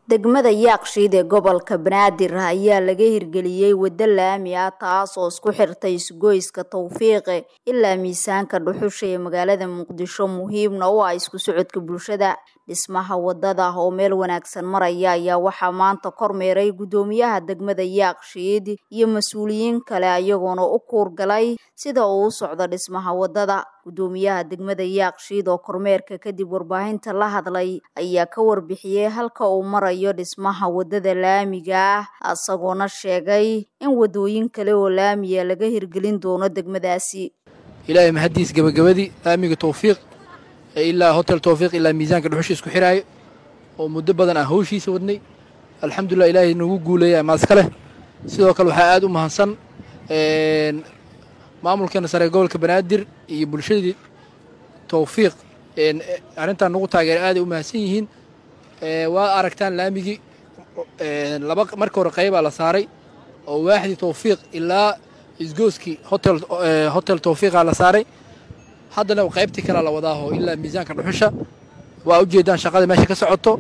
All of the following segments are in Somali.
degmada yaaqshiid ee gobolka banaadir ayaa laga hirgeliyey waddo laami ah taas oo isku xirtay isgoyska tawfiiqe ilaa miisaanka dhuxusha ee magaalada muqdisho muhiimna u ah isku socodka bulshada dhismaha wadada oo meel wanaagsan maraya ayaa waxaa maanta kormeeray guddoomiyaha degmada yaaqshiid iyo mas-uuliyiin kale ayagoona u kuurgalay sida uu u socdo dhismaha wadada guddoomiyaha degmada yaaqshiid oo kormeerka kadib warbaahinta la hadlay ayaa ka warbixiyey halka uu marayo dhismaha wadada laamiga ah isagoona sheegay in wadooyin kale oo laamiya laga hirgelin doono degmadaasi ilaahay mahadiis gabagabadii laamiga tawfiiq ee ilaa hotel tawfiiq ilaa miisaanka dhuxusha isku xiraayo oo muddo badan aan hawshiisa wadnay alxamdulilah ilaahay nagu guuleeya maaska leh sidoo kale waxaa aad u mahadsan maamulkeena sare gobolka banaadir iyo bulshadii tawfiiq arrintan nagu taageera aaday u mahadsan yihiin waa aragtaan laamigii laba marka hore qaybaa la saaray oo waaxdii tawfiiq ilaa isgooskii hotel hotel tawfiiqaa la saaray haddana qaybtii kalea la wadaaho ilaa miisaanka dhuxusha waa ujeedaan shaqada meesha ka socoto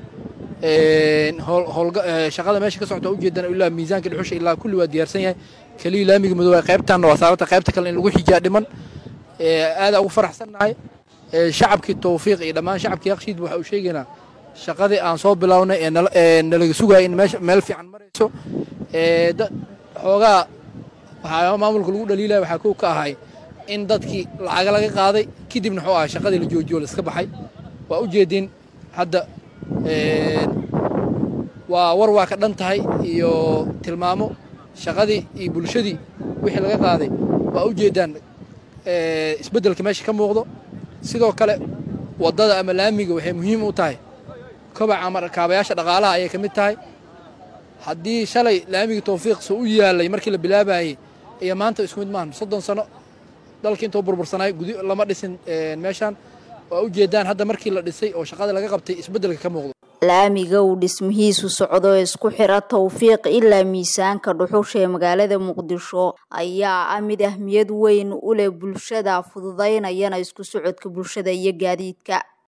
shaqada meesha ka socoto waa ujeedaan ilaa miisaanka dhuxusha ilaa kulli waa diyaarsan yahay keliya laamiga madow qaybtaanna waa saarata qaybta kale in lagu xijaa dhiman aadaa ugu faraxsannahay shacabkii tawfiiq iyo dhammaan shacabkii yakshiid waxa uu sheegaynaa shaqadii aan soo bilownay ee nalaga sugaya in meel fiican marayso xoogaa waxaa maamulka lagu dhaliilaya waxaa kow ka ahay in dadkii lacaga laga qaaday kadibna wuxuu ahay shaqadii la joojiyo laiska baxay waa ujeedin hadda waa war waa ka dhan tahay iyo tilmaamo shaqadii iyo bulshadii wixii laga qaaday waa ujeedaan isbeddelka meesha ka muuqdo sidoo kale waddada ama laamiga waxay muhiim u tahay kobaca ama kaabayaasha dhaqaalaha ayay ka mid tahay haddii shalay laamiga tawfiiqsa u yaalay markii la bilaabayey iyo maanta isku mid maahan soddon sano dalka intuu burbursanay gudi lama dhisin meeshaan waa ujeedaan hadda markii la dhisay oo shaqada laga qabtay isbeddelka ka muuqdo laamiga uu dhismihiisu socdo ee isku xira tawfiiq ilaa miisaanka dhuxusha ee magaalada muqdisho ayaa ah mid ahmiyad weyn u leh bulshada fududaynayana isku socodka bulshada iyo gaadiidka